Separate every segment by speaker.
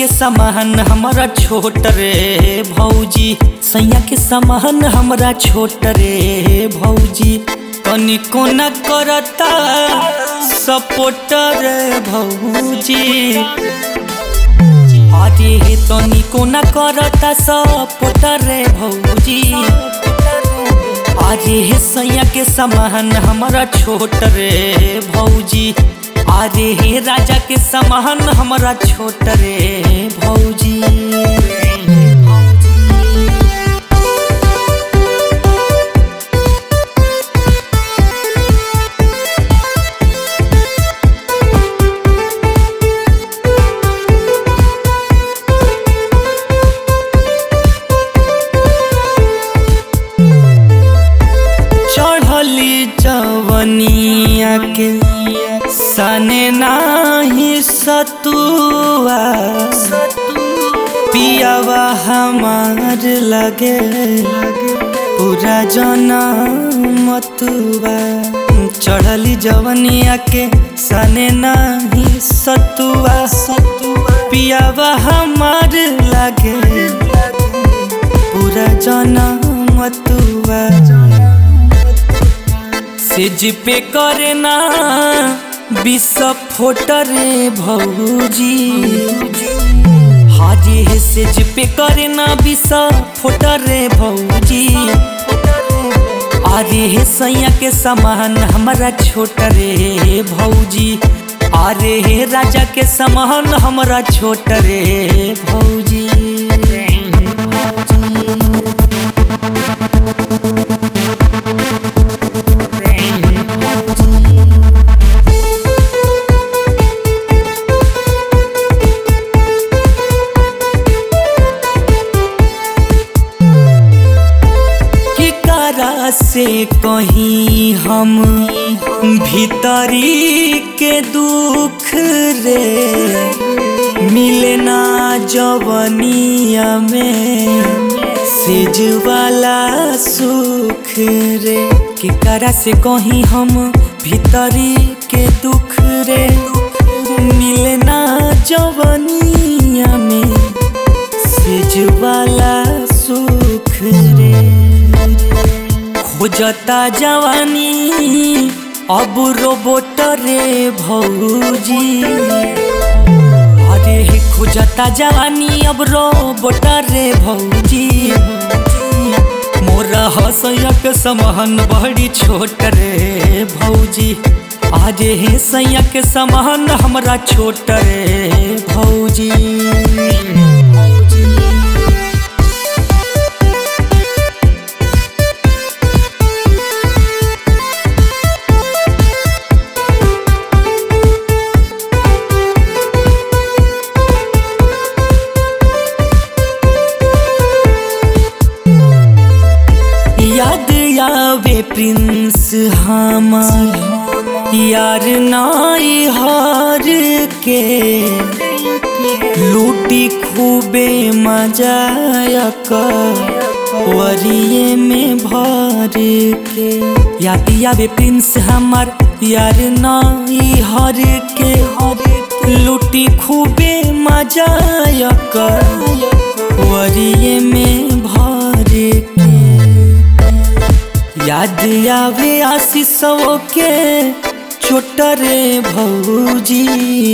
Speaker 1: के समान हमारा छोट रे भौजी सैया के समान हमारा छोट रे भौजी तनिको न करता सपोर्ट रे भौजी अरे हे तनिको न करता सपोर्ट रे भौजी अरे हे सैया के समान हमारा छोट रे भौजी अरे हे राजा के समान हमारा छोट रे भौजी चढ़ली जवनिया के सने नाही सतुआ पियावा हमार लगे पूरा जनमतुआ चढ़ली जवनिया के सने नाही सतुआ पियावा हमार लगे पूरा जनमतुआ सेज पे करे ना विस्फोट रे भौजी हाजी हे सेज पे करे ना विस्फोट रे भौजी अरे हे सैया के समान हमारा छोट रे भौजी अरे हे राजा के समान हमारा छोट रे भौजी की करा से कहीं हम भीतरी के दुख रे मिले ना जवनिया में सेज वाला सुख रे की करा से कहीं हम भीतरी के दुख रे मिले ना जवनिया में सेज वाला सुख रे खोजता जवानी अब रोबोट रे भौजी अरे हे खोजता जवानी अब रोबोट रे भौजी मोरा हसैयक समान बड़ी छोट रे भौजी अरे हे सैयक समान हमरा छोट रे भौजी याद आवे प्रिंस हमार यार नाई हार के लूटी खूबे मजायक वरिये में भर के याद आवे प्रिंस हमार यार नाई हर के लूटी खूबे मजायक वरिये में भर के याद आवे आशीषों के छोट रे भौजी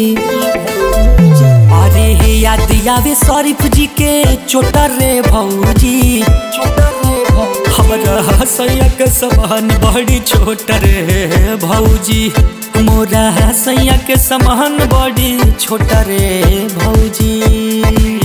Speaker 1: अरे हे याद आवे शरीफ जी के छोट रे भौजी हमरा हसैया समान बड़ी छोट रे भौजी मोरा हसैया के समान बड़ी छोट रे भौजी